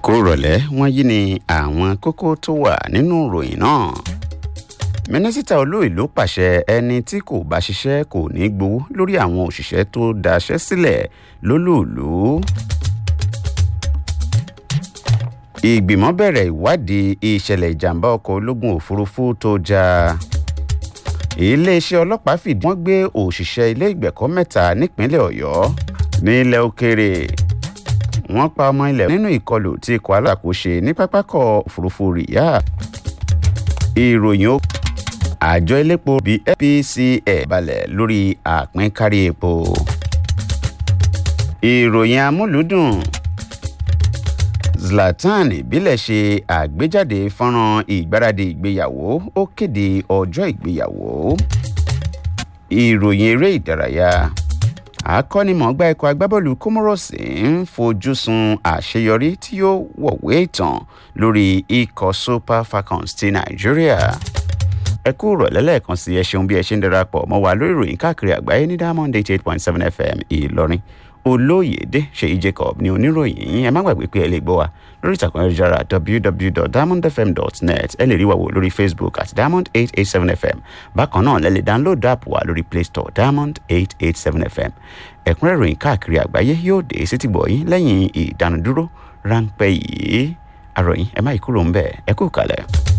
ẹ̀kú rọ̀lẹ́ wọ́n yí ni àwọn kókó tó wà nínú ìròyìn náà mínísítà olóìlú pàṣẹ ẹni tí kò bá ṣiṣẹ́ kò ní gbowó lórí àwọn òṣìṣẹ́ tó daṣẹ́ sílẹ̀ lólùlú. ìgbìmọ̀ bẹ̀rẹ̀ ìwádìí ìṣẹ̀lẹ̀ ìjàmbá ọkọ̀ ológun òfurufú tó já iléeṣẹ́ ọlọ́pàá fìdí wọ́n gbé òṣìṣẹ́ ilé ìgbẹ̀kọ́ mẹ́ta nípínlẹ̀ ọ̀yọ́ nílẹ̀ òkèrè wọ́n pa ọmọ ilẹ̀ nínú ìkọlù tí ikọ̀ alákòóṣe ní pápákọ̀ òfurufú rìyà ìròyìn ó àjọ elépo bíi fpcl balẹ̀ lórí àpínkárí epo ìròyìn amúlùúdùn zlatan ìbílẹ̀ ṣe àgbéjáde fọ́nrán ìgbáradì ìgbéyàwó ó kéde ọjọ́ ìgbéyàwó ìròyìn eré ìdárayá akọ́nimọ̀ọ́gbá ikọ̀ agbábọ́ọ̀lù comoros ń fojú sun àṣeyọrí tí yóò wọ̀wé ìtàn lórí ikọ̀ super falcons ti nàìjíríà ẹ kú rọ̀lẹ́ lẹ́ẹ̀kan sí ẹ ṣeun bí ẹ ṣe ń darapọ̀ mọ́ wa lórí ìròyìn káàkiri àgbáyé ní diamond eighty eight point seven fm ìlọrin olóyèdè ṣèyí jacob ní oníròyìn yín ẹ má gbàgbé pé ẹ lè gbọ́ wa lórí ìtàkùn ayélujára www.diamondfm.net ẹ lè rí wa wò lórí facebook at diamond eight eight seven fm bákan náà lẹ lè download app wa lórí play store diamond eight eight seven fm ẹ̀kúnrẹ́ ìròyìn káàkiri àgbáyé yóò dé sétí gbọ̀ yín lẹ́yìn ìdánudúró ráńpẹ́ yìí àròyìn ẹ má yí kúrò ń bẹ̀ ẹ kú kalẹ̀.